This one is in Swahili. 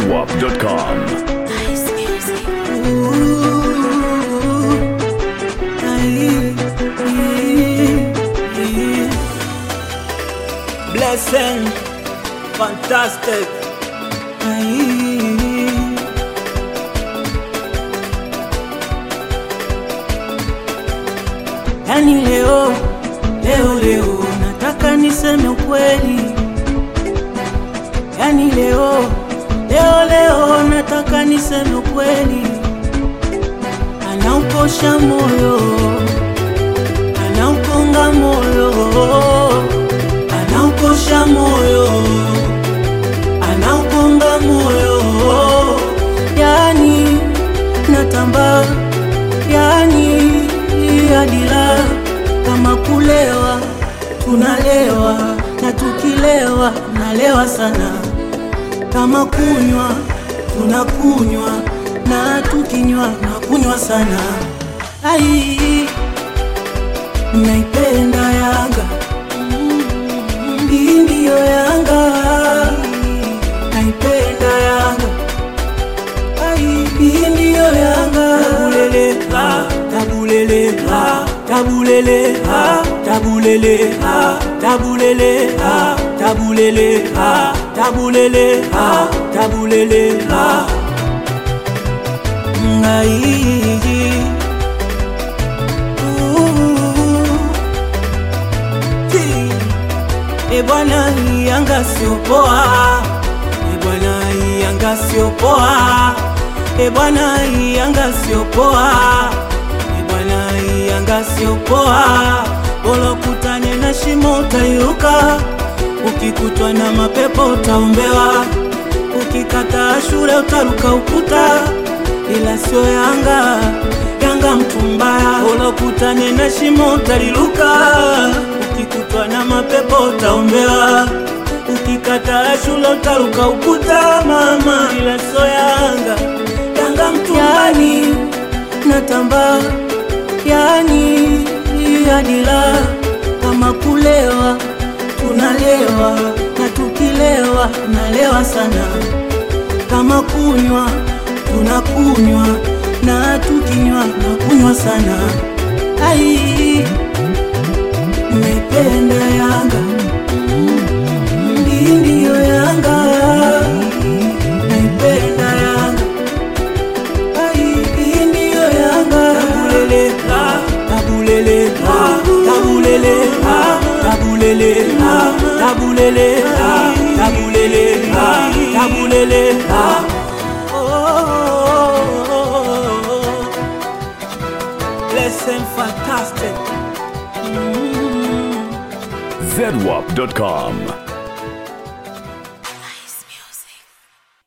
zedwap.com. Nice music. Blessing, fantastic. Yani leo leo leo nataka niseme ukweli. Yani leo leo leo nataka niseme ukweli. Anaukosha moyo, anaukonga moyo, anaukosha moyo, anaukonga moyo. Yani natamba, yani adila kama kulewa, tunalewa na tukilewa nalewa sana kama kunywa tunakunywa na tukinywa na kunywa sana. Ai, naipenda Yanga, hii ndiyo Yanga, naipenda Yanga, ai, hii ndiyo Yanga. Tabulele, ah, tabulele, ah, tabulele, ah, tabulele, ah, tabulele, ah, tabulele, ah, tabulele, ah. Ngai. Ooh. Ti. E bwana hii Yanga sio poa, e bwana hii Yanga sio poa, e bwana hii Yanga sio poa, e bwana hii Yanga sio poa. Bora kutane na shimo utairuka, ukikutwa na mapepo utaombewa, ukikataa shule utaruka ukuta, ila sio Yanga. Yanga mtu mbaya, bora kutane na shimo utaliruka, ukikutwa na mapepo utaombewa, ukikataa shule utaruka ukuta, mama, ila sio Yanga. Yanga mtu yani, natamba yani adila kama kulewa, tunalewa na tukilewa nalewa sana kama kunywa tunakunywa na tukinywa na kunywa sana. Ai, naipenda Yanga, hii ndiyo Yanga, naipenda Yanga, ai, hii ndiyo Yanga. Tabulele, ah, tabulele, ah, tabulele, ah, tabulele, ah, tabulele, ah, tabulele, ah, tabulele, ah. Oh, Blessing fantastic. zedwap.com.